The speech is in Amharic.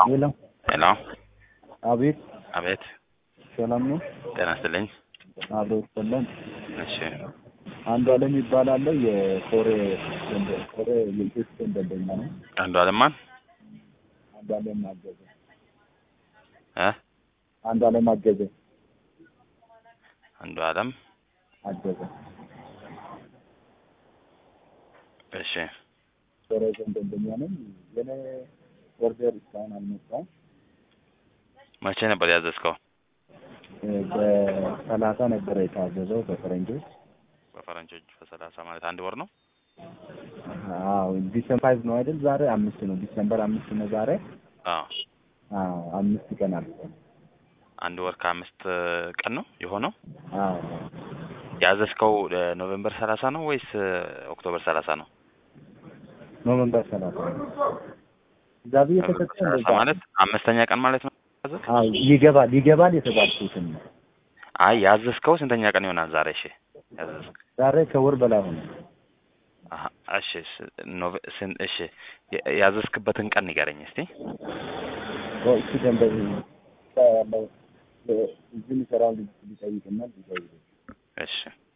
ሄሎ ሄሎ አቤት አቤት ሰላም ነው ጤና ይስጥልኝ አብሮ ይሰለን እሺ አንዱ አለም ይባላል የኮሬ ደንበ- ኮሬ የኢትዮጵያ ደንበኛ ነው አንዱ አለማን አንዱ አለም አገዘ እ አንዱ አለም አገዘ አንዱ አለም አገዘ እሺ ኮሬ ዞን ደንበኛ ነኝ የኔ ኦርደር እስካሁን አልመጣም መቼ ነበር ያዘዝከው እ በሰላሳ ነበረ የታዘዘው በፈረንጆች በፈረንጆች በሰላሳ ማለት አንድ ወር ነው አዎ ዲሰምበር ፋይቭ ነው አይደል ዛሬ አምስት ነው ዲሰምበር አምስት ነው ዛሬ አዎ አዎ አምስት ቀን አልፏል አንድ ወር ከአምስት ቀን ነው የሆነው አዎ ያዘዝከው እ ኖቬምበር ሰላሳ ነው ወይስ እ ኦክቶበር ሰላሳ ነው ኖቨምበር ሰላሳ ነው እዛ ብዬ ኖቬምበር ተሰጠ ሰላሳ እንደዛ ማለት አምስተኛ ቀን ማለት ነው ያዘዝክ? አዎ ይገባል ይገባል የተባልኩትን ነው አይ ያዘዝከው ስንተኛ ቀን ይሆናል ዛሬ እሺ ያዘዝክ ዛሬ ከወር በላይ ሆነ አሀ እሺ ስ- ኖቬ ስን እሺ የ- ያዘዝክበትን ቀን ንገረኝ እስቲ እሱ ደንበ ያለው እዚህ የሚሰራው ልጅ ሊጠይቅና ሊጠይቅ እሺ